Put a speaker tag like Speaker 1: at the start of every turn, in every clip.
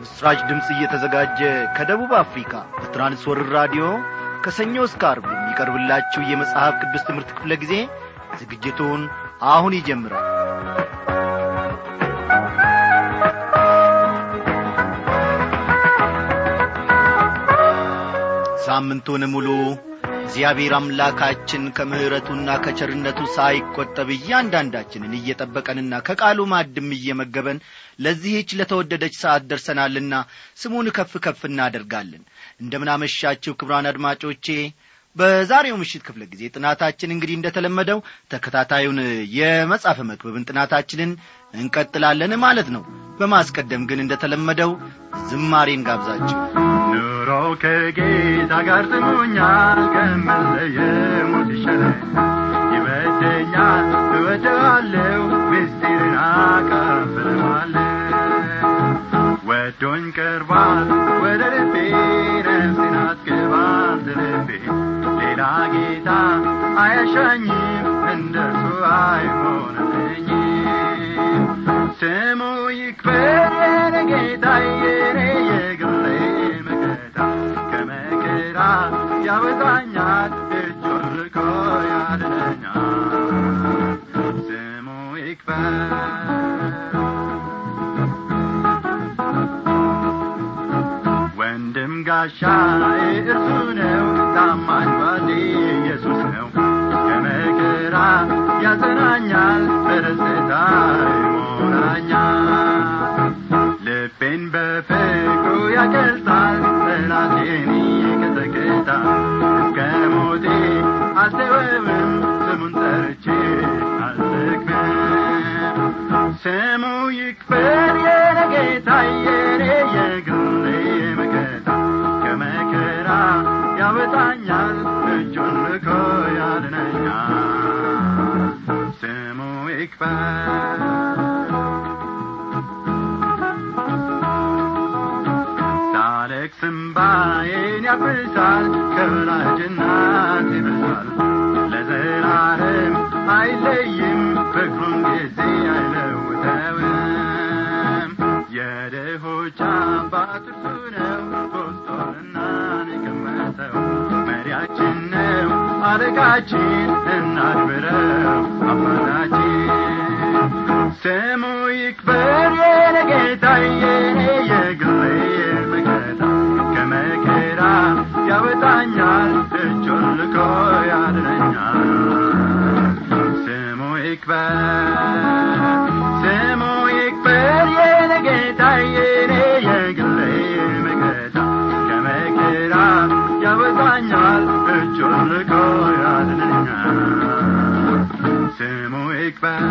Speaker 1: ለምሥራች ድምፅ እየተዘጋጀ ከደቡብ አፍሪካ በትራንስወርር ራዲዮ ከሰኞ እስከ አርብ የሚቀርብላችሁ የመጽሐፍ ቅዱስ ትምህርት ክፍለ ጊዜ ዝግጅቱን አሁን ይጀምራል ሳምንቱን ሙሉ እግዚአብሔር አምላካችን ከምሕረቱና ከቸርነቱ ሳይቈጠብ እያንዳንዳችንን እየጠበቀንና ከቃሉ ማድም እየመገበን ለዚህች ለተወደደች ሰዓት ደርሰናልና ስሙን ከፍ ከፍ እናደርጋለን እንደምናመሻችሁ ክብራን አድማጮቼ በዛሬው ምሽት ክፍለ ጊዜ ጥናታችን እንግዲህ እንደተለመደው ተከታታዩን የመጽሐፈ መክብብን ጥናታችንን እንቀጥላለን ማለት ነው በማስቀደም ግን እንደተለመደው ዝማሬን ጋብዛችሁ
Speaker 2: ኑሮ ከጌታ ጋር ጥሞኛል ከምለየ ሞት ይሻለኝ ይበደኛል እወደዋለሁ ምስጢርን አካፍለዋለሁ ወዶኝ ቀርቧል ወደ ልቤ ነፍሴን አስገባል ልቤ ሌላ ጌታ አያሻኝም እንደርሱ አይሆንልኝም ስሙ ይክበር የኔ ጌታ የኔ የግሌ መከታ ከመከራ ያወጣኛል እጁን ልኮ ያድነኛል ስሙ ይክበር ወንድም ጋሻዬ እርሱ ነው ታማኝ ባሌ ኢየሱስ ነው ከመከራ ያጸናኛል በደስታ ይሞላኛል ልቤን በፍቅሩ ያቀልጣል ጠላቴን ይቀጠቅጣል እስከ ሞቴ አልተወውም ስሙን ጠርቼ አልዘግብም ስሙ ይክበር የኔ ጌታ የኔ የግሌ መከታ ከመከራ ያወጣኛል እጁን ልኮ ያድነኛል ስሙ ይክበር ሳለቅስ እምባዬን ያብሳል ከወላጅናት ይበሳል ለዘላለም አይለይም ፍቅሩን ጊዜ አይለውጠውም የድሆች አባት እርሱ ነው ሶስቶንና የቀመጠው መሪያችን ነው አለቃችን እናክብረው አባታችን ስሙ ይክበር የኔ ጌታ የኔ የግሌ መከታ ከመከራ ያወጣኛል እጁን ልኮ ያድነኛል ስሙ ይክበር ስሙ ይክበር የኔ ጌታ የኔ የግሌ መከታ ከመከራ ያወጣኛል እጁን ልኮ ያድነኛል ስሙ ይክበር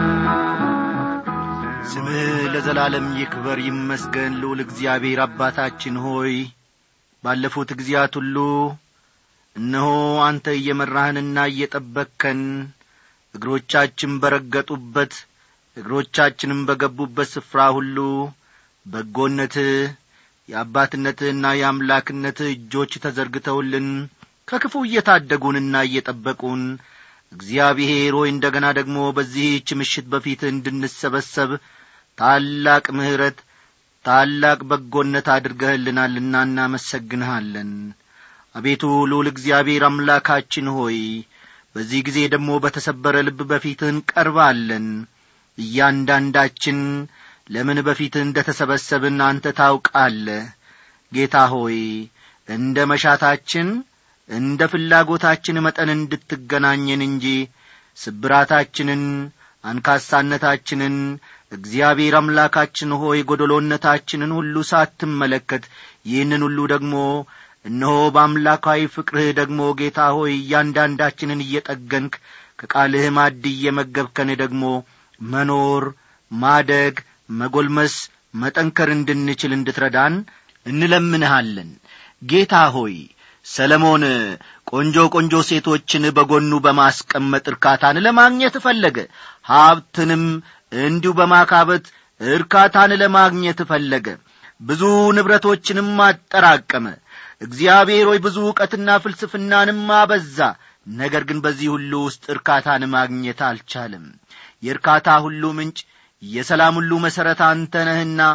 Speaker 1: ስምህ ለዘላለም ይክበር ይመስገን ልዑል እግዚአብሔር አባታችን ሆይ ባለፉት ጊዜያት ሁሉ እነሆ አንተ እየመራህንና እየጠበቅከን እግሮቻችን በረገጡበት እግሮቻችንም በገቡበት ስፍራ ሁሉ በጎነትህ የአባትነትህና የአምላክነትህ እጆች ተዘርግተውልን ከክፉ እየታደጉንና እየጠበቁን እግዚአብሔር ሆይ እንደ ገና ደግሞ በዚህች ምሽት በፊት እንድንሰበሰብ ታላቅ ምሕረት ታላቅ በጎነት አድርገህልናልና እናመሰግንሃለን አቤቱ ልዑል እግዚአብሔር አምላካችን ሆይ በዚህ ጊዜ ደግሞ በተሰበረ ልብ በፊትህ እንቀርባለን እያንዳንዳችን ለምን በፊትህ እንደ ተሰበሰብን አንተ ታውቃለህ ጌታ ሆይ እንደ መሻታችን እንደ ፍላጎታችን መጠን እንድትገናኘን እንጂ ስብራታችንን አንካሳነታችንን እግዚአብሔር አምላካችን ሆይ ጐደሎነታችንን ሁሉ ሳትመለከት ይህንን ሁሉ ደግሞ እነሆ በአምላካዊ ፍቅርህ ደግሞ ጌታ ሆይ እያንዳንዳችንን እየጠገንክ ከቃልህ ማድ እየመገብከን ደግሞ መኖር ማደግ መጐልመስ መጠንከር እንድንችል እንድትረዳን እንለምንሃለን ጌታ ሆይ ሰለሞን ቆንጆ ቆንጆ ሴቶችን በጎኑ በማስቀመጥ እርካታን ለማግኘት ፈለገ ሀብትንም እንዲሁ በማካበት እርካታን ለማግኘት ፈለገ ብዙ ንብረቶችንም አጠራቀመ እግዚአብሔር ሆይ ብዙ ዕውቀትና ፍልስፍናንም አበዛ ነገር ግን በዚህ ሁሉ ውስጥ እርካታን ማግኘት አልቻለም የእርካታ ሁሉ ምንጭ የሰላም ሁሉ መሠረት አንተ ነህና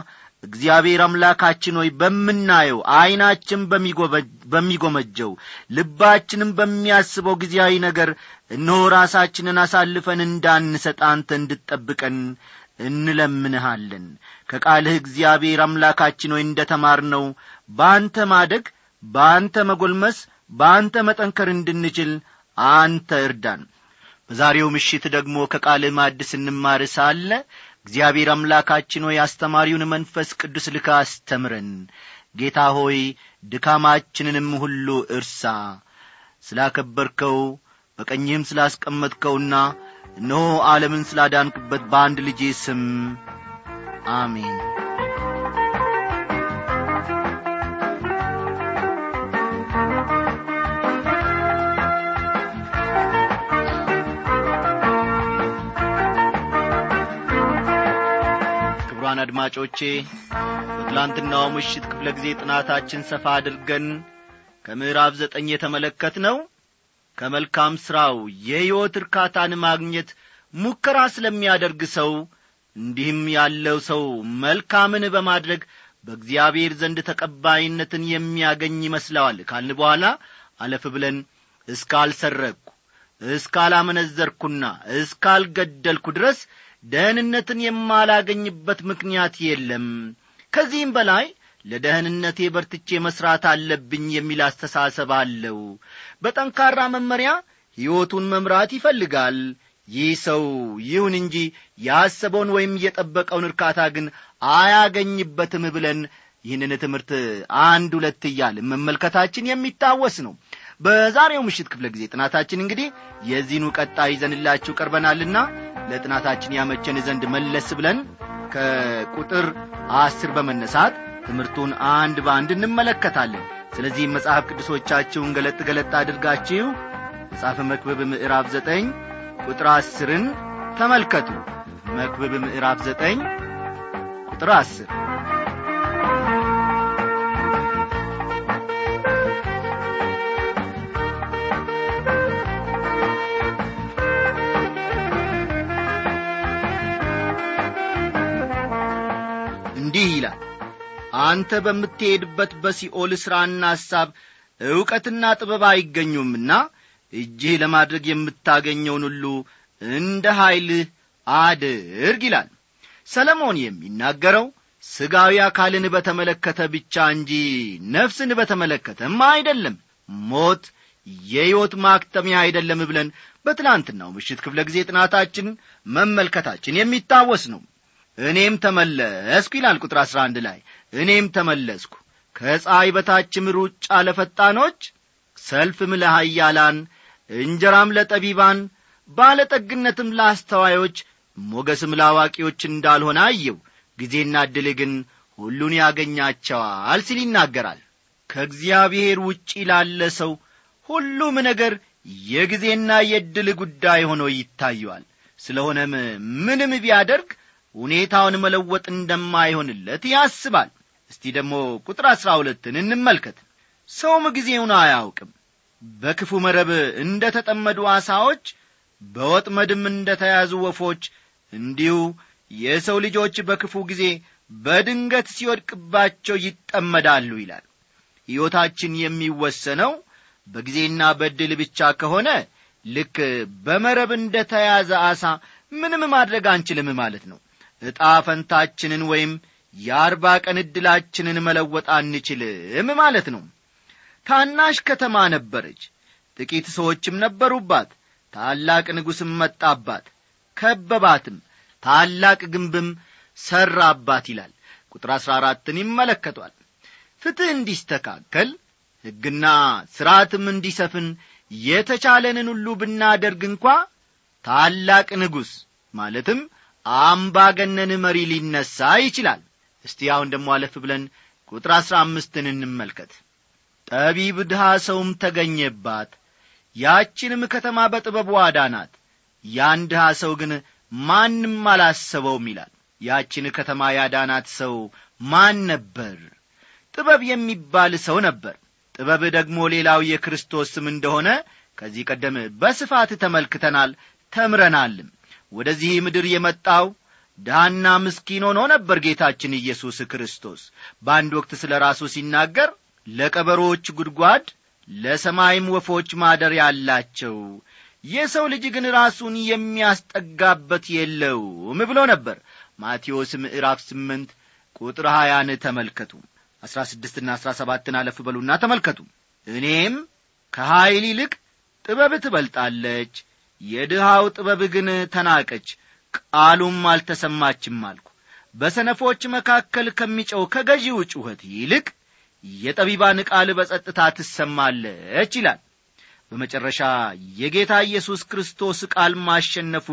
Speaker 1: እግዚአብሔር አምላካችን ሆይ በምናየው ዐይናችን በሚጎመጀው ልባችንም በሚያስበው ጊዜያዊ ነገር እነሆ ራሳችንን አሳልፈን እንዳንሰጥ አንተ እንድጠብቀን እንለምንሃለን ከቃልህ እግዚአብሔር አምላካችን ሆይ እንደ ተማርነው በአንተ ማደግ በአንተ መጐልመስ በአንተ መጠንከር እንድንችል አንተ እርዳን በዛሬው ምሽት ደግሞ ከቃልህ ማድ ስንማር ሳለ እግዚአብሔር አምላካችን ሆይ አስተማሪውን መንፈስ ቅዱስ ልካ አስተምረን ጌታ ሆይ ድካማችንንም ሁሉ እርሳ ስላከበርከው በቀኝህም ስላስቀመጥከውና እነሆ ዓለምን ስላዳንክበት በአንድ ልጄ ስም አሜን ክቡራን አድማጮቼ በትላንትናው ምሽት ክፍለ ጊዜ ጥናታችን ሰፋ አድርገን ከምዕራፍ ዘጠኝ የተመለከት ነው ከመልካም ሥራው የሕይወት እርካታን ማግኘት ሙከራ ስለሚያደርግ ሰው እንዲህም ያለው ሰው መልካምን በማድረግ በእግዚአብሔር ዘንድ ተቀባይነትን የሚያገኝ ይመስለዋል ካልን በኋላ አለፍ ብለን እስካልሰረቅሁ እስካላመነዘርኩና እስካልገደልኩ ድረስ ደህንነትን የማላገኝበት ምክንያት የለም ከዚህም በላይ ለደህንነቴ በርትቼ መሥራት አለብኝ የሚል አስተሳሰብ አለው በጠንካራ መመሪያ ሕይወቱን መምራት ይፈልጋል ይህ ሰው ይሁን እንጂ ያሰበውን ወይም የጠበቀውን እርካታ ግን አያገኝበትም ብለን ይህንን ትምህርት አንድ ሁለት እያል መመልከታችን የሚታወስ ነው በዛሬው ምሽት ክፍለ ጊዜ ጥናታችን እንግዲህ የዚህኑ ቀጣይ ይዘንላችሁ ቀርበናልና ለጥናታችን ያመቸን ዘንድ መለስ ብለን ከቁጥር አስር በመነሳት ትምህርቱን አንድ በአንድ እንመለከታለን ስለዚህም መጽሐፍ ቅዱሶቻችሁን ገለጥ ገለጥ አድርጋችሁ መጽሐፈ መክብብ ምዕራፍ ዘጠኝ ቁጥር አስርን ተመልከቱ መክብብ ምዕራፍ ዘጠኝ ቁጥር አስር እንዲህ ይላል አንተ በምትሄድበት በሲኦል ሥራና ሐሳብ ዕውቀትና ጥበብ አይገኙምና እጅህ ለማድረግ የምታገኘውን ሁሉ እንደ ኀይልህ አድርግ ይላል ሰለሞን የሚናገረው ሥጋዊ አካልን በተመለከተ ብቻ እንጂ ነፍስን በተመለከተም አይደለም ሞት የሕይወት ማክተሚያ አይደለም ብለን በትላንትናው ምሽት ክፍለ ጊዜ ጥናታችን መመልከታችን የሚታወስ ነው እኔም ተመለስኩ ይላል ቁጥር አሥራ አንድ ላይ እኔም ተመለስኩ ከፀሐይ በታችም ሩጫ ለፈጣኖች ሰልፍም ለሃያላን እንጀራም ለጠቢባን ባለጠግነትም ለአስተዋዮች ሞገስም ለአዋቂዎች እንዳልሆነ አየው ጊዜና ዕድል ግን ሁሉን ያገኛቸዋል ሲል ይናገራል ከእግዚአብሔር ውጪ ላለ ሰው ሁሉም ነገር የጊዜና የዕድል ጉዳይ ሆኖ ይታየዋል ስለሆነም ምንም ቢያደርግ ሁኔታውን መለወጥ እንደማይሆንለት ያስባል እስቲ ደግሞ ቁጥር አሥራ ሁለትን እንመልከት ሰውም ጊዜውን አያውቅም በክፉ መረብ እንደ ተጠመዱ አሳዎች በወጥመድም እንደ ተያዙ ወፎች እንዲሁ የሰው ልጆች በክፉ ጊዜ በድንገት ሲወድቅባቸው ይጠመዳሉ ይላል ሕይወታችን የሚወሰነው በጊዜና በድል ብቻ ከሆነ ልክ በመረብ እንደ ተያዘ አሳ ምንም ማድረግ አንችልም ማለት ነው ዕጣ ፈንታችንን ወይም የአርባ ቀን ዕድላችንን መለወጥ አንችልም ማለት ነው ታናሽ ከተማ ነበረች ጥቂት ሰዎችም ነበሩባት ታላቅ ንጉሥም መጣባት ከበባትም ታላቅ ግንብም ሠራባት ይላል ቁጥር አሥራ አራትን ይመለከቷል ፍትሕ እንዲስተካከል ሕግና ሥርዓትም እንዲሰፍን የተቻለንን ሁሉ ብናደርግ እንኳ ታላቅ ንጉሥ ማለትም አምባገነን መሪ ሊነሣ ይችላል እስቲ አሁን ደሞ አለፍ ብለን ቁጥር አሥራ አምስትን እንመልከት ጠቢብ ድሃ ሰውም ተገኘባት ያችንም ከተማ በጥበቡ አዳናት ያን ድሃ ሰው ግን ማንም አላሰበውም ይላል ያችን ከተማ ያዳናት ሰው ማን ነበር ጥበብ የሚባል ሰው ነበር ጥበብ ደግሞ ሌላው የክርስቶስ ስም እንደሆነ ከዚህ ቀደም በስፋት ተመልክተናል ተምረናልም ወደዚህ ምድር የመጣው ድሃና ምስኪን ሆኖ ነበር ጌታችን ኢየሱስ ክርስቶስ በአንድ ወቅት ስለ ራሱ ሲናገር ለቀበሮች ጉድጓድ ለሰማይም ወፎች ማደሪያ አላቸው የሰው ልጅ ግን ራሱን የሚያስጠጋበት የለውም ብሎ ነበር ማቴዎስ ምዕራፍ ስምንት ቁጥር ሀያን ተመልከቱ አሥራ ስድስትና አሥራ ሰባትን አለፍ በሉና ተመልከቱ እኔም ከኀይል ይልቅ ጥበብ ትበልጣለች የድሃው ጥበብ ግን ተናቀች ቃሉም አልተሰማችም አልኩ በሰነፎች መካከል ከሚጨው ከገዢው ጩኸት ይልቅ የጠቢባን ቃል በጸጥታ ትሰማለች ይላል በመጨረሻ የጌታ ኢየሱስ ክርስቶስ ቃል ማሸነፉ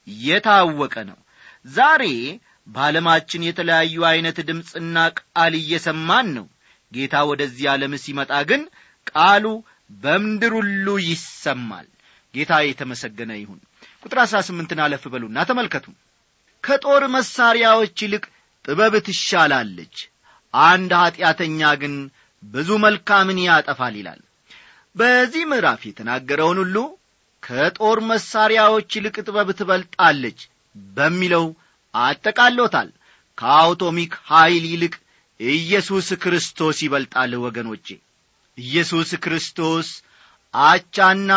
Speaker 1: የታወቀ ነው ዛሬ በዓለማችን የተለያዩ ዐይነት ድምፅና ቃል እየሰማን ነው ጌታ ወደዚህ ዓለም ሲመጣ ግን ቃሉ በምድር ሁሉ ይሰማል ጌታ የተመሰገነ ይሁን ቁጥር አሥራ ስምንትን አለፍ በሉና ተመልከቱ ከጦር መሣሪያዎች ይልቅ ጥበብ ትሻላለች አንድ ኀጢአተኛ ግን ብዙ መልካምን ያጠፋል ይላል በዚህ ምዕራፍ የተናገረውን ሁሉ ከጦር መሣሪያዎች ይልቅ ጥበብ ትበልጣለች በሚለው አጠቃሎታል ከአውቶሚክ ኀይል ይልቅ ኢየሱስ ክርስቶስ ይበልጣል ወገኖቼ ኢየሱስ ክርስቶስ አቻና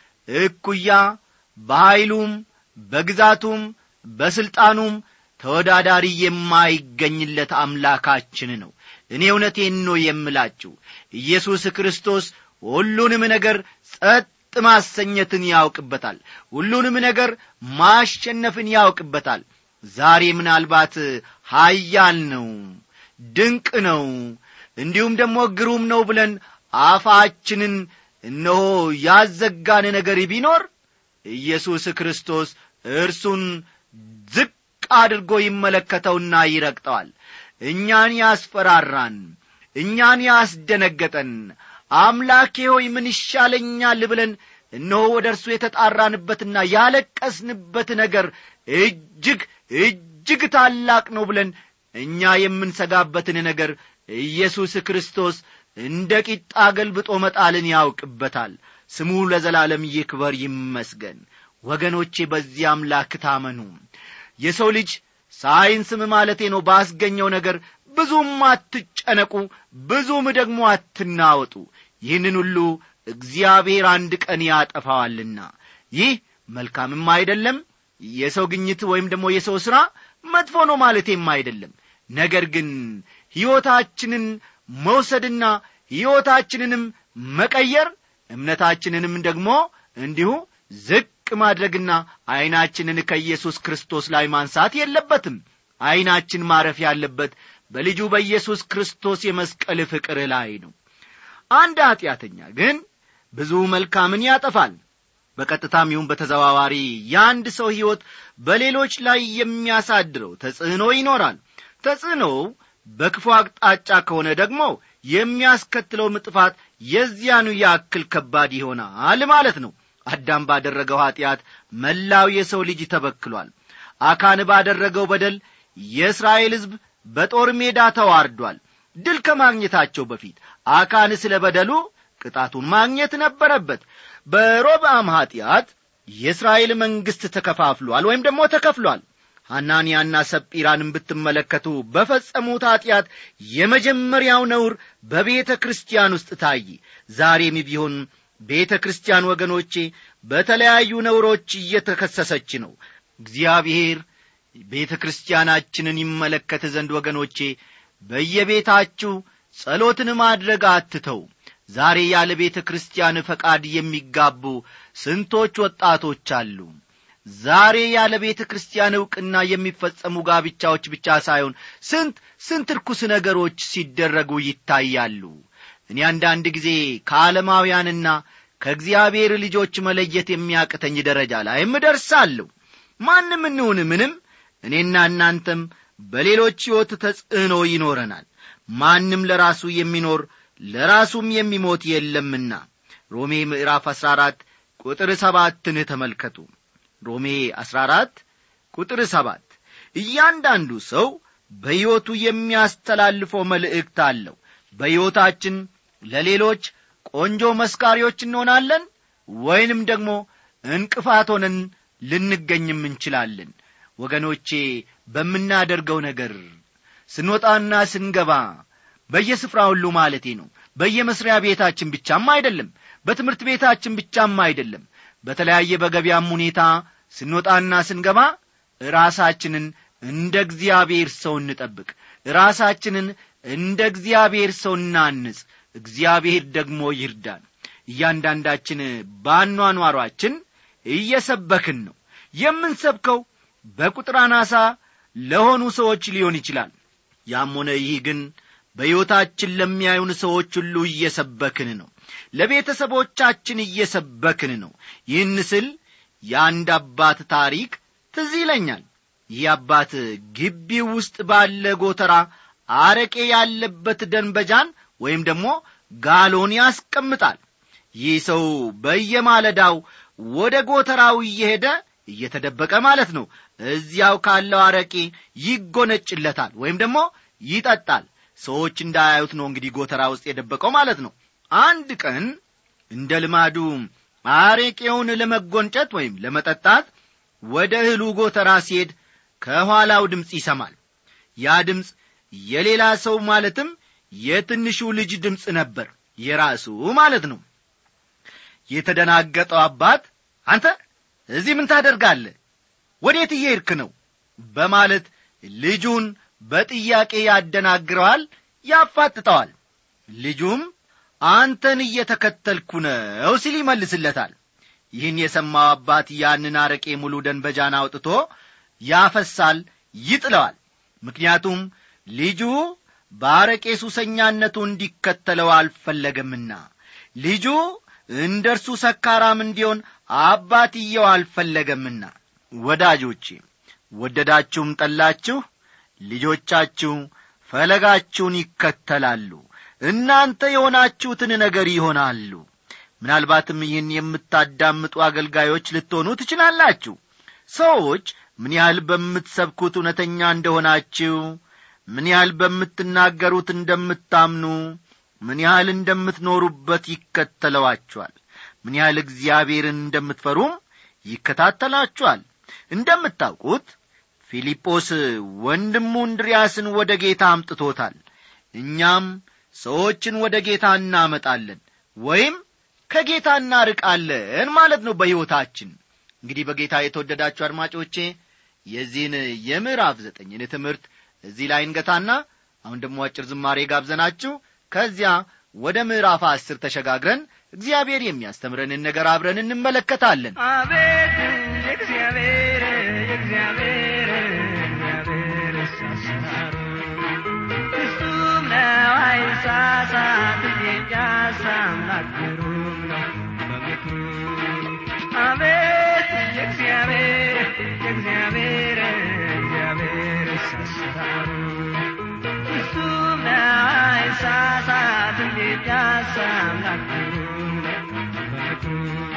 Speaker 1: እኩያ በኀይሉም በግዛቱም በሥልጣኑም ተወዳዳሪ የማይገኝለት አምላካችን ነው እኔ እውነቴን ነው የምላችሁ ኢየሱስ ክርስቶስ ሁሉንም ነገር ጸጥ ማሰኘትን ያውቅበታል ሁሉንም ነገር ማሸነፍን ያውቅበታል ዛሬ ምናልባት ሀያል ነው ድንቅ ነው እንዲሁም ደግሞ ግሩም ነው ብለን አፋችንን እነሆ ያዘጋን ነገር ቢኖር ኢየሱስ ክርስቶስ እርሱን ዝቅ አድርጎ ይመለከተውና ይረግጠዋል እኛን ያስፈራራን እኛን ያስደነገጠን አምላኬ ሆይ ምን ይሻለኛል ብለን እነሆ ወደ እርሱ የተጣራንበትና ያለቀስንበት ነገር እጅግ እጅግ ታላቅ ነው ብለን እኛ የምንሰጋበትን ነገር ኢየሱስ ክርስቶስ እንደ ቂጣ ገልብጦ መጣልን ያውቅበታል ስሙ ለዘላለም ይክበር ይመስገን ወገኖቼ በዚህ አምላክ ታመኑ የሰው ልጅ ሳይንስም ማለቴ ነው ባስገኘው ነገር ብዙም አትጨነቁ ብዙም ደግሞ አትናወጡ ይህንን ሁሉ እግዚአብሔር አንድ ቀን ያጠፋዋልና ይህ መልካምም አይደለም የሰው ግኝት ወይም ደግሞ የሰው ሥራ መጥፎ ነው ማለቴም አይደለም ነገር ግን ሕይወታችንን መውሰድና ሕይወታችንንም መቀየር እምነታችንንም ደግሞ እንዲሁ ዝቅ ማድረግና ዐይናችንን ከኢየሱስ ክርስቶስ ላይ ማንሳት የለበትም ዐይናችን ማረፍ ያለበት በልጁ በኢየሱስ ክርስቶስ የመስቀል ፍቅር ላይ ነው አንድ ኀጢአተኛ ግን ብዙ መልካምን ያጠፋል በቀጥታም ይሁን በተዘዋዋሪ የአንድ ሰው ሕይወት በሌሎች ላይ የሚያሳድረው ተጽዕኖ ይኖራል ተጽዕኖው በክፉ አቅጣጫ ከሆነ ደግሞ የሚያስከትለውም ጥፋት የዚያኑ ያክል ከባድ ይሆናል ማለት ነው አዳም ባደረገው ኀጢአት መላው የሰው ልጅ ተበክሏል አካን ባደረገው በደል የእስራኤል ሕዝብ በጦር ሜዳ ተዋርዷል ድል ከማግኘታቸው በፊት አካን ስለ በደሉ ቅጣቱን ማግኘት ነበረበት በሮብአም ኀጢአት የእስራኤል መንግሥት ተከፋፍሏል ወይም ደግሞ ተከፍሏል ሐናንያና ሰጲራንም ብትመለከቱ በፈጸሙት ኀጢአት የመጀመሪያው ነውር በቤተ ክርስቲያን ውስጥ ታየ ዛሬም ቢሆን ቤተ ክርስቲያን ወገኖቼ በተለያዩ ነውሮች እየተከሰሰች ነው እግዚአብሔር ቤተ ክርስቲያናችንን ይመለከት ዘንድ ወገኖቼ በየቤታችሁ ጸሎትን ማድረግ አትተው ዛሬ ያለ ቤተ ክርስቲያን ፈቃድ የሚጋቡ ስንቶች ወጣቶች አሉ ዛሬ ያለ ቤተ ክርስቲያን ዕውቅና የሚፈጸሙ ጋብቻዎች ብቻ ሳይሆን ስንት ስንት ርኩስ ነገሮች ሲደረጉ ይታያሉ እኔ አንዳንድ ጊዜ ከዓለማውያንና ከእግዚአብሔር ልጆች መለየት የሚያቅተኝ ደረጃ ላይም እደርሳለሁ ማንም እንሁን ምንም እኔና እናንተም በሌሎች ሕይወት ተጽዕኖ ይኖረናል ማንም ለራሱ የሚኖር ለራሱም የሚሞት የለምና ሮሜ ምዕራፍ አሥራ አራት ቁጥር ሰባትን ተመልከቱ ሮሜ አሥራ አራት ቁጥር ሰባት እያንዳንዱ ሰው በሕይወቱ የሚያስተላልፈው መልእክት አለው በሕይወታችን ለሌሎች ቆንጆ መስካሪዎች እንሆናለን ወይንም ደግሞ እንቅፋት ሆነን ልንገኝም እንችላለን ወገኖቼ በምናደርገው ነገር ስንወጣና ስንገባ በየስፍራ ሁሉ ማለቴ ነው በየመስሪያ ቤታችን ብቻም አይደለም በትምህርት ቤታችን ብቻም አይደለም በተለያየ በገበያም ሁኔታ ስንወጣና ስንገባ ራሳችንን እንደ እግዚአብሔር ሰው እንጠብቅ ራሳችንን እንደ እግዚአብሔር ሰው እናንጽ እግዚአብሔር ደግሞ ይርዳን እያንዳንዳችን በአኗኗሯችን እየሰበክን ነው የምንሰብከው በቁጥር አናሳ ለሆኑ ሰዎች ሊሆን ይችላል ያም ሆነ ይህ ግን በሕይወታችን ለሚያዩን ሰዎች ሁሉ እየሰበክን ነው ለቤተሰቦቻችን እየሰበክን ነው ይህን ስል የአንድ አባት ታሪክ ትዝ ይለኛል ይህ አባት ግቢው ውስጥ ባለ ጎተራ አረቄ ያለበት ደንበጃን ወይም ደግሞ ጋሎን ያስቀምጣል ይህ ሰው በየማለዳው ወደ ጎተራው እየሄደ እየተደበቀ ማለት ነው እዚያው ካለው አረቄ ይጎነጭለታል ወይም ደግሞ ይጠጣል ሰዎች እንዳያዩት ነው እንግዲህ ጎተራ ውስጥ የደበቀው ማለት ነው አንድ ቀን እንደ ልማዱ አሬቄውን ለመጎንጨት ወይም ለመጠጣት ወደ እህሉ ጎተራ ሲሄድ ከኋላው ድምፅ ይሰማል ያ ድምፅ የሌላ ሰው ማለትም የትንሹ ልጅ ድምፅ ነበር የራሱ ማለት ነው የተደናገጠው አባት አንተ እዚህ ምን ታደርጋለህ ወዴት እየሄድክ ነው በማለት ልጁን በጥያቄ ያደናግረዋል ያፋጥጠዋል ልጁም አንተን እየተከተልኩ ነው ሲል ይመልስለታል ይህን የሰማው አባት ያንን አረቄ ሙሉ ደንበጃን አውጥቶ ያፈሳል ይጥለዋል ምክንያቱም ልጁ በአረቄ ሱሰኛነቱ እንዲከተለው አልፈለገምና ልጁ እንደ እርሱ ሰካራም እንዲሆን አባትየው አልፈለገምና ወዳጆቼ ወደዳችሁም ጠላችሁ ልጆቻችሁ ፈለጋችሁን ይከተላሉ እናንተ የሆናችሁትን ነገር ይሆናሉ ምናልባትም ይህን የምታዳምጡ አገልጋዮች ልትሆኑ ትችላላችሁ ሰዎች ምን ያህል በምትሰብኩት እውነተኛ እንደሆናችሁ ምን ያህል በምትናገሩት እንደምታምኑ ምን ያህል እንደምትኖሩበት ይከተለዋችኋል ምን ያህል እግዚአብሔርን እንደምትፈሩም ይከታተላችኋል እንደምታውቁት ፊልጶስ ወንድሙ እንድርያስን ወደ ጌታ አምጥቶታል እኛም ሰዎችን ወደ ጌታ እናመጣለን ወይም ከጌታ እናርቃለን ማለት ነው በሕይወታችን እንግዲህ በጌታ የተወደዳችሁ አድማጮቼ የዚህን የምዕራፍ ዘጠኝን ትምህርት እዚህ ላይ እንገታና አሁን ደግሞ አጭር ዝማሬ ጋብዘናችሁ ከዚያ ወደ ምዕራፍ አስር ተሸጋግረን እግዚአብሔር የሚያስተምረንን ነገር አብረን እንመለከታለን
Speaker 3: አቤት የእግዚአብሔር የእግዚአብሔር እግዚአብሔር አሰራሩ እሱም ነው አይሳሳት የኛስ አምላክ ግሩም ነው በምክሩ አቤት የእግዚአብሔር የእግዚአብሔር እግዚአብሔር አሰራሩ እሱም ነው አይሳሳት የኛስ አምላክ ግሩም ነው በምክሩ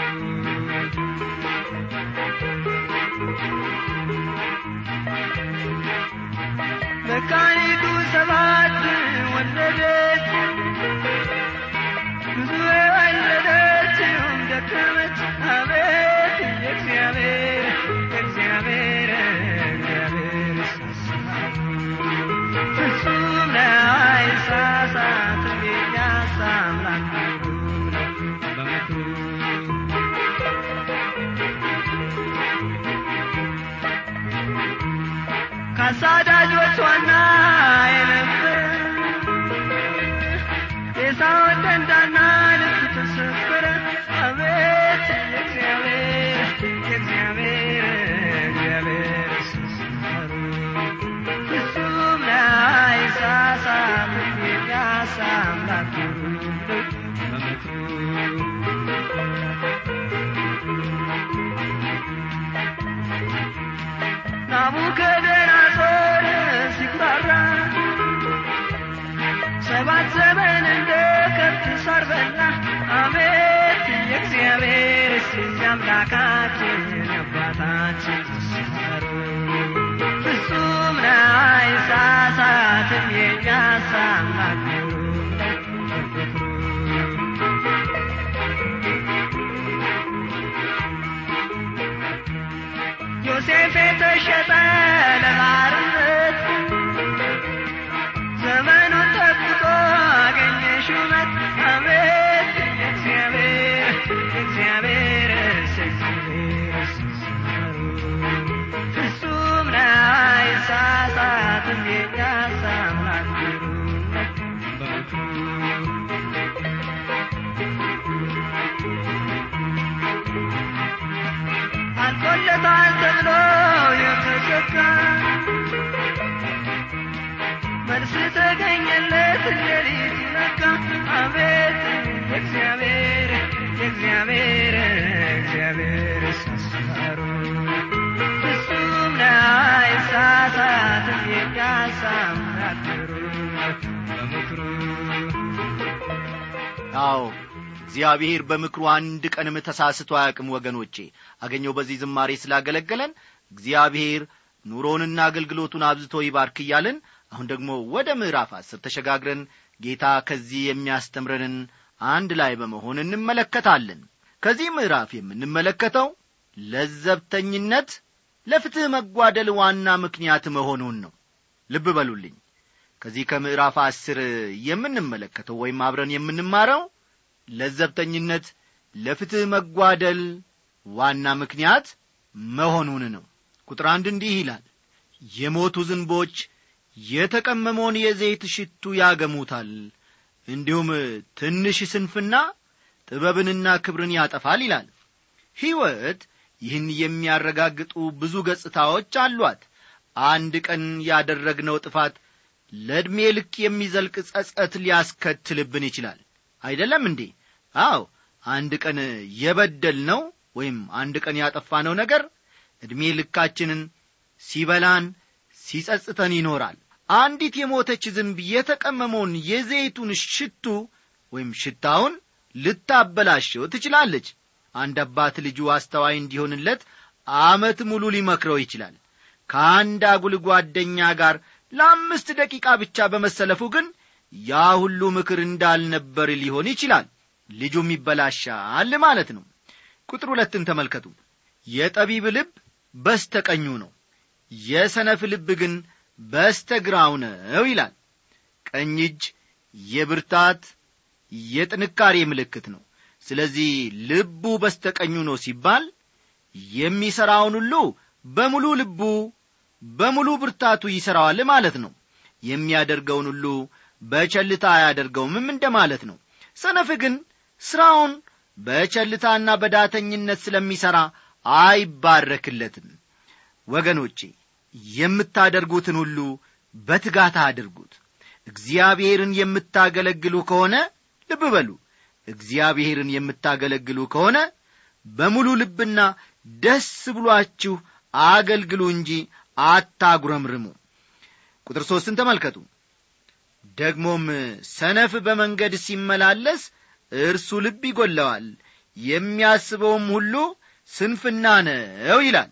Speaker 3: መካኒቱ ሰባት ወለደች ብዙ የወለደችውም ደከመች አቤት የእግዚአብሔር የእግዚአብሔር እግዚአብሔር ሳሳቱ ፍጹም ነው አይሳሳትም የኛስ አምላክ ግሩም ነው በምክሩ ከአሳዳጆች ዋና የነበረ የሳውን ደንዳና ልብ ተሰበረ አቤት የእግዚአብሔር የእግዚአብሔር እግዚአብሔር ስስሩ ፍጹም ነው አይሳሳትም የሚያሳ አምላክ ግሩም ነው በምክሩ ናቡከደነጾር ሲኩራራ ሰባት ዘመን እንደ ከብት ሳር በላ አቤት የእግዚአብሔር ስም አምላካችን አባታችን ተሰሩ ፍጹም ነው አይሳሳትም የኛስ አምላክ ግሩም ነው በፍቅሩ ዮሴፍ የተሸጠ እግዚአብሔር እግዚአብሔር አሰራሩ ፍጹም ነው አይሳሳትም የሚያሳምራክሩ በምክሩ
Speaker 1: አዎ እግዚአብሔር በምክሩ አንድ ቀንም ተሳስቶ አያውቅም ወገኖቼ አገኘው በዚህ ዝማሬ ስላገለገለን እግዚአብሔር ኑሮንና አገልግሎቱን አብዝቶ ይባርክ እያልን አሁን ደግሞ ወደ ምዕራፍ አስር ተሸጋግረን ጌታ ከዚህ የሚያስተምረንን አንድ ላይ በመሆን እንመለከታለን ከዚህ ምዕራፍ የምንመለከተው ለዘብተኝነት ለፍትሕ መጓደል ዋና ምክንያት መሆኑን ነው ልብ በሉልኝ ከዚህ ከምዕራፍ አስር የምንመለከተው ወይም አብረን የምንማረው ለዘብተኝነት ለፍትሕ መጓደል ዋና ምክንያት መሆኑን ነው ቁጥር አንድ እንዲህ ይላል የሞቱ ዝንቦች የተቀመመውን የዘይት ሽቱ ያገሙታል እንዲሁም ትንሽ ስንፍና ጥበብንና ክብርን ያጠፋል ይላል ሕይወት ይህን የሚያረጋግጡ ብዙ ገጽታዎች አሏት አንድ ቀን ያደረግነው ጥፋት ለዕድሜ ልክ የሚዘልቅ ጸጸት ሊያስከትልብን ይችላል አይደለም እንዴ አዎ አንድ ቀን የበደል ነው ወይም አንድ ቀን ያጠፋነው ነገር ዕድሜ ልካችንን ሲበላን ሲጸጽተን ይኖራል አንዲት የሞተች ዝንብ የተቀመመውን የዘይቱን ሽቱ ወይም ሽታውን ልታበላሸው ትችላለች አንድ አባት ልጁ አስተዋይ እንዲሆንለት አመት ሙሉ ሊመክረው ይችላል ከአንድ አጉል ጓደኛ ጋር ለአምስት ደቂቃ ብቻ በመሰለፉ ግን ያ ሁሉ ምክር እንዳልነበር ሊሆን ይችላል ልጁም ይበላሻል ማለት ነው ቁጥር ሁለትን ተመልከቱ የጠቢብ ልብ በስተቀኙ ነው የሰነፍ ልብ ግን በስተግራው ነው ይላል ቀኝ እጅ የብርታት የጥንካሬ ምልክት ነው ስለዚህ ልቡ በስተቀኙ ነው ሲባል የሚሠራውን ሁሉ በሙሉ ልቡ በሙሉ ብርታቱ ይሠራዋል ማለት ነው የሚያደርገውን ሁሉ በቸልታ አያደርገውምም እንደ ማለት ነው ሰነፍ ግን ሥራውን በቸልታና በዳተኝነት ስለሚሠራ አይባረክለትም ወገኖቼ የምታደርጉትን ሁሉ በትጋት አድርጉት እግዚአብሔርን የምታገለግሉ ከሆነ ልብ በሉ እግዚአብሔርን የምታገለግሉ ከሆነ በሙሉ ልብና ደስ ብሏችሁ አገልግሉ እንጂ አታጉረምርሙ ቁጥር ሦስትን ተመልከቱ ደግሞም ሰነፍ በመንገድ ሲመላለስ እርሱ ልብ ይጐለዋል የሚያስበውም ሁሉ ስንፍና ነው ይላል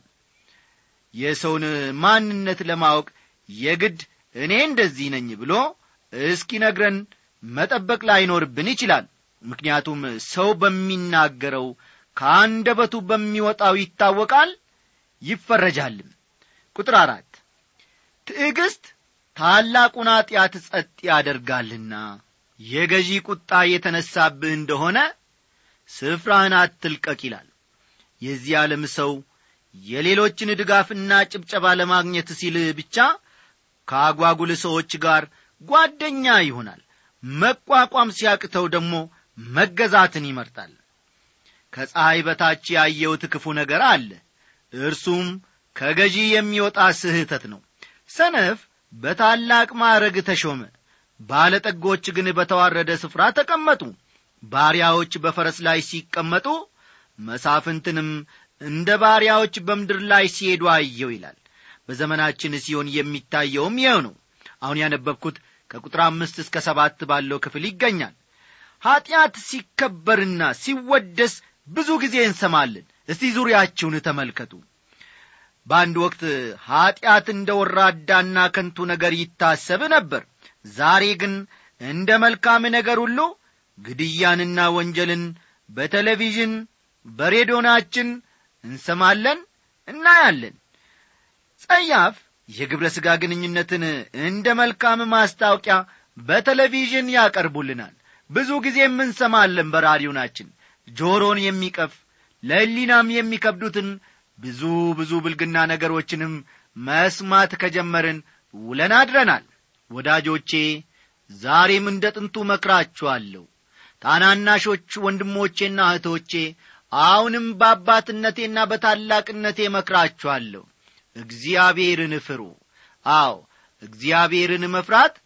Speaker 1: የሰውን ማንነት ለማወቅ የግድ እኔ እንደዚህ ነኝ ብሎ እስኪነግረን መጠበቅ ላይኖርብን ይችላል ምክንያቱም ሰው በሚናገረው ከአንደበቱ በሚወጣው ይታወቃል ይፈረጃልም ቁጥር አራት ትዕግስት ታላቁን ኀጢአት ጸጥ ያደርጋልና የገዢ ቁጣ የተነሳብህ እንደሆነ ስፍራህን አትልቀቅ ይላል የዚህ ዓለም ሰው የሌሎችን ድጋፍና ጭብጨባ ለማግኘት ሲል ብቻ ከአጓጉል ሰዎች ጋር ጓደኛ ይሆናል መቋቋም ሲያቅተው ደግሞ መገዛትን ይመርጣል ከፀሐይ በታች ያየውት ክፉ ነገር አለ እርሱም ከገዢ የሚወጣ ስህተት ነው ሰነፍ በታላቅ ማዕረግ ተሾመ ባለጠጎች ግን በተዋረደ ስፍራ ተቀመጡ ባሪያዎች በፈረስ ላይ ሲቀመጡ መሳፍንትንም እንደ ባሪያዎች በምድር ላይ ሲሄዱ አየው ይላል በዘመናችን ሲሆን የሚታየውም ይኸው ነው አሁን ያነበብኩት ከቁጥር አምስት እስከ ሰባት ባለው ክፍል ይገኛል ኀጢአት ሲከበርና ሲወደስ ብዙ ጊዜ እንሰማለን እስቲ ዙሪያችሁን ተመልከቱ በአንድ ወቅት ኀጢአት እንደ ወራዳና ከንቱ ነገር ይታሰብ ነበር ዛሬ ግን እንደ መልካም ነገር ሁሉ ግድያንና ወንጀልን በቴሌቪዥን በሬዲዮናችን እንሰማለን እናያለን ጸያፍ የግብረ ሥጋ ግንኙነትን እንደ መልካም ማስታወቂያ በቴሌቪዥን ያቀርቡልናል ብዙ ጊዜም እንሰማለን በራዲዮናችን ጆሮን የሚቀፍ ለሕሊናም የሚከብዱትን ብዙ ብዙ ብልግና ነገሮችንም መስማት ከጀመርን ውለን አድረናል ወዳጆቼ ዛሬም እንደ ጥንቱ መክራችኋለሁ ታናናሾች ወንድሞቼና እህቶቼ አሁንም በአባትነቴና በታላቅነቴ መክራችኋለሁ እግዚአብሔርን ፍሩ አዎ እግዚአብሔርን መፍራት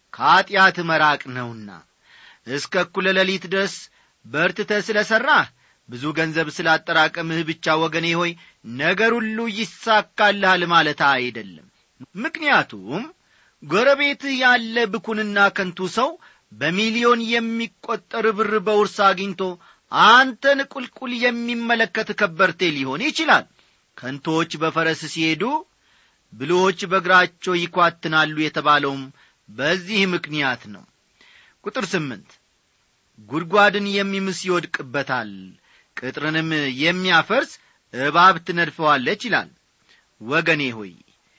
Speaker 1: ከኀጢአት መራቅ ነውና እስከ እኩለ ሌሊት ድረስ በርትተ ስለ ሠራህ ብዙ ገንዘብ ስላጠራቀምህ ብቻ ወገኔ ሆይ ነገር ሁሉ ይሳካልሃል ማለት አይደለም ምክንያቱም ጎረቤትህ ያለ ብኩንና ከንቱ ሰው በሚሊዮን የሚቈጠር ብር በውርስ አግኝቶ አንተን ቁልቁል የሚመለከት ከበርቴ ሊሆን ይችላል ከንቶች በፈረስ ሲሄዱ ብልዎች በእግራቸው ይኳትናሉ የተባለውም በዚህ ምክንያት ነው ቁጥር ስምንት ጉድጓድን የሚምስ ይወድቅበታል ቅጥርንም የሚያፈርስ እባብ ትነድፈዋለች ይላል ወገኔ ሆይ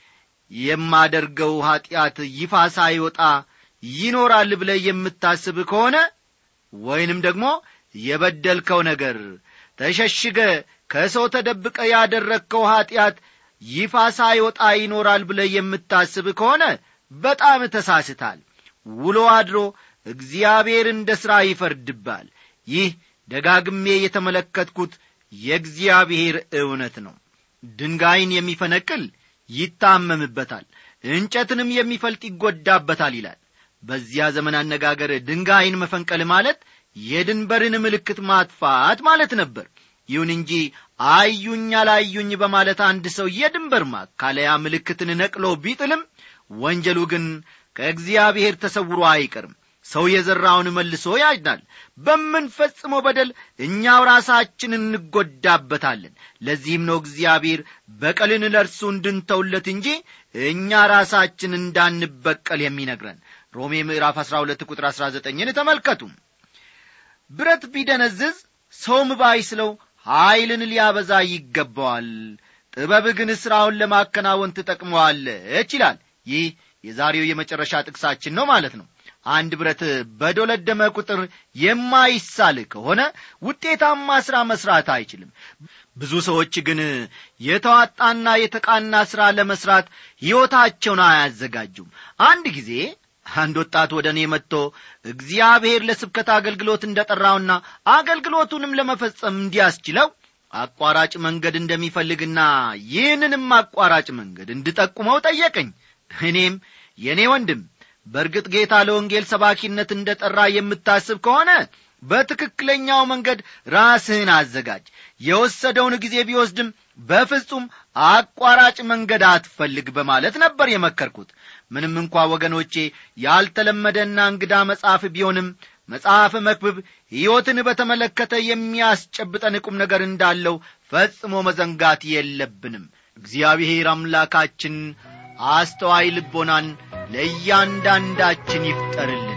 Speaker 1: የማደርገው ኀጢአት ይፋ ሳይወጣ ይኖራል ብለ የምታስብ ከሆነ ወይንም ደግሞ የበደልከው ነገር ተሸሽገ ከሰው ተደብቀ ያደረግከው ኀጢአት ይፋ ሳይወጣ ይኖራል ብለ የምታስብ ከሆነ በጣም ተሳስታል ውሎ አድሮ እግዚአብሔር እንደ ሥራ ይፈርድባል ይህ ደጋግሜ የተመለከትኩት የእግዚአብሔር እውነት ነው ድንጋይን የሚፈነቅል ይታመምበታል እንጨትንም የሚፈልጥ ይጐዳበታል ይላል በዚያ ዘመን አነጋገር ድንጋይን መፈንቀል ማለት የድንበርን ምልክት ማጥፋት ማለት ነበር ይሁን እንጂ አዩኝ አላዩኝ በማለት አንድ ሰው የድንበር ማካለያ ምልክትን ነቅሎ ቢጥልም ወንጀሉ ግን ከእግዚአብሔር ተሰውሮ አይቀርም ሰው የዘራውን መልሶ ያጭዳል በምንፈጽመው በደል እኛው ራሳችን እንጐዳበታለን ለዚህም ነው እግዚአብሔር በቀልን ለእርሱ እንድንተውለት እንጂ እኛ ራሳችን እንዳንበቀል የሚነግረን ሮሜ ምዕራፍ 12 ቁጥር 19ን ተመልከቱ ብረት ቢደነዝዝ ሰውም ባይስለው ኀይልን ሊያበዛ ይገባዋል ጥበብ ግን ሥራውን ለማከናወን ትጠቅመዋለች ይላል ይህ የዛሬው የመጨረሻ ጥቅሳችን ነው ማለት ነው አንድ ብረት በዶለደመ ቁጥር የማይሳል ከሆነ ውጤታማ ሥራ መሥራት አይችልም ብዙ ሰዎች ግን የተዋጣና የተቃና ሥራ ለመሥራት ሕይወታቸውን አያዘጋጁም አንድ ጊዜ አንድ ወጣት ወደ እኔ መጥቶ እግዚአብሔር ለስብከት አገልግሎት እንደ ጠራውና አገልግሎቱንም ለመፈጸም እንዲያስችለው አቋራጭ መንገድ እንደሚፈልግና ይህንንም አቋራጭ መንገድ እንድጠቁመው ጠየቀኝ እኔም የእኔ ወንድም በእርግጥ ጌታ ለወንጌል ሰባኪነት እንደ ጠራ የምታስብ ከሆነ በትክክለኛው መንገድ ራስህን አዘጋጅ የወሰደውን ጊዜ ቢወስድም በፍጹም አቋራጭ መንገድ አትፈልግ በማለት ነበር የመከርኩት ምንም እንኳ ወገኖቼ ያልተለመደና እንግዳ መጽሐፍ ቢሆንም መጽሐፍ መክብብ ሕይወትን በተመለከተ የሚያስጨብጠን ቁም ነገር እንዳለው ፈጽሞ መዘንጋት የለብንም እግዚአብሔር አምላካችን አስተዋይ ልቦናን ለእያንዳንዳችን ይፍጠርልን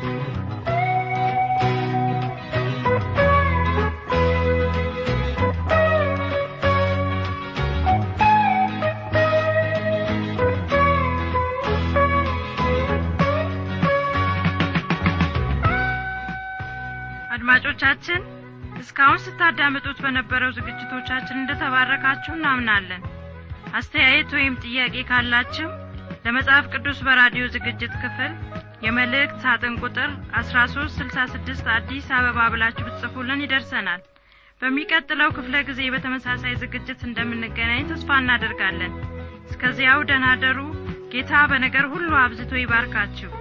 Speaker 4: አድማጮቻችን እስካሁን ስታዳምጡት በነበረው ዝግጅቶቻችን እንደተባረካችሁ እናምናለን አስተያየት ወይም ጥያቄ ካላችሁ ለመጽሐፍ ቅዱስ በራዲዮ ዝግጅት ክፍል የመልእክት ሳጥን ቁጥር 1366 አዲስ አበባ ብላችሁ ብትጽፉልን ይደርሰናል በሚቀጥለው ክፍለ ጊዜ በተመሳሳይ ዝግጅት እንደምንገናኝ ተስፋ እናደርጋለን እስከዚያው ደናደሩ ጌታ በነገር ሁሉ አብዝቶ ይባርካችሁ